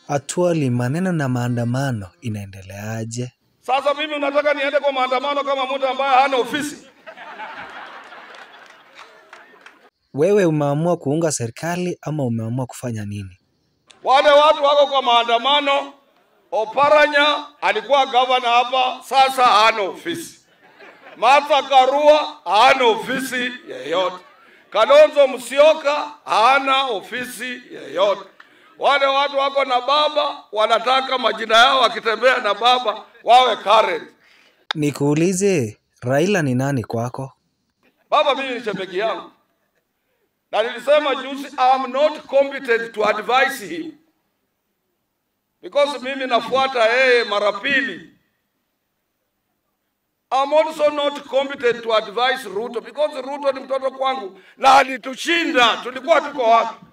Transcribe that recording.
Atuoli, maneno na maandamano inaendeleaje? Sasa mimi unataka niende kwa maandamano kama mtu ambaye hana ofisi? Wewe umeamua kuunga serikali ama umeamua kufanya nini? Wale watu wako kwa maandamano. Oparanya alikuwa gavana hapa, sasa hana ofisi. Martha Karua hana ofisi yeyote. Kalonzo Musyoka hana ofisi yeyote. Wale watu wako na baba wanataka majina yao wakitembea na baba wawe current. Nikuulize, Raila ni nani kwako? Baba mimi ni shemegi yangu, na nilisema juzi, I am not competent to advise him because mimi nafuata yeye mara pili. I'm also not competent to advise Ruto because Ruto ni mtoto kwangu na alitushinda. Tulikuwa tuko wapi?